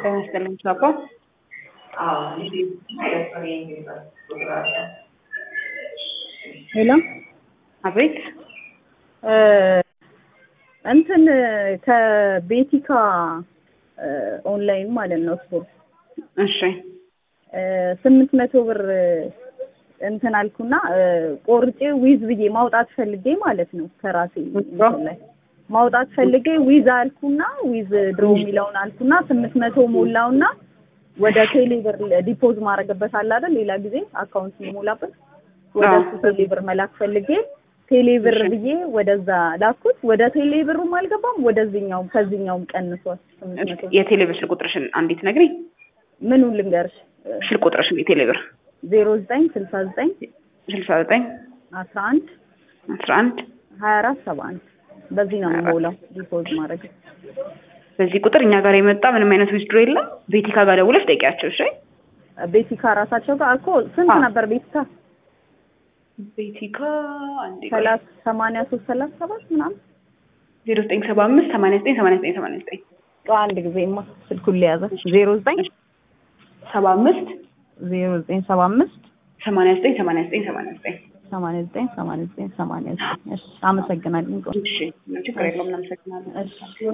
ጤና ይስጥልኝ ቻፓ። ሄሎ አቤት እንትን ከቤቲካ ኦንላይን ማለት ነው ስፖርት እሺ ስምንት መቶ ብር እንትን አልኩና ቆርጬ ዊዝ ብዬ ማውጣት ፈልጌ ማለት ነው ከራሴ እንትን ላይ ማውጣት ፈልጌ ዊዝ አልኩና ዊዝ ድሮ የሚለውን አልኩና ስምንት መቶ ሞላውና ወደ ቴሌ ብር ዲፖዝ ማድረግበት አለ አይደል ሌላ ጊዜ አካውንት የሚሞላበት ወደ እሱ ቴሌ ብር መላክ ፈልጌ ቴሌ ብር ብዬ ወደዛ ላኩት። ወደ ቴሌ ብሩም አልገባም፣ ወደዚህኛውም ከዚህኛውም ቀንሷል። ስምንት መቶ የቴሌ ብር ስልክ ቁጥርሽን አንዲት ነግሪኝ። ምኑን ልንገርሽ? ስልክ ቁጥርሽን የቴሌ ብር ዜሮ ዘጠኝ ስልሳ ዘጠኝ ስልሳ ዘጠኝ አስራ አንድ አስራ አንድ ሀያ አራት ሰባ አንድ በዚህ ነው የምሞላው ዲፖዝ ማድረግ በዚህ ቁጥር እኛ ጋር የመጣ ምንም አይነት ዊዝድሮ የለም። ቤቲካ ጋር ደውለሽ ጠይቂያቸው። እሺ ቤቲካ ራሳቸው ጋር እኮ ስንት አዎ። ነበር ቤቲካ? ቤቲካ አንዴ ሰላሳ ሰማንያ ሶስት ሰላሳ ሰባት ምናምን ዜሮ ዘጠኝ ሰባ አምስት ሰማንያ ዘጠኝ ሰማንያ ዘጠኝ ሰማንያ ዘጠኝ ቆይ አንድ ጊዜማ ስልኩን ሊያዘ ዜሮ ዘጠኝ ሰባ አምስት ዜሮ ዘጠኝ ሰባ አምስት ሰማንያ ዘጠኝ ሰማንያ ዘጠኝ ሰማንያ ዘጠኝ ሰማንያ ዘጠኝ ሰማንያ ዘጠኝ ሰማንያ ዘጠኝ እሺ አመሰግናለሁ። እሺ ችግር የለውም እናመሰግናለን። እሺ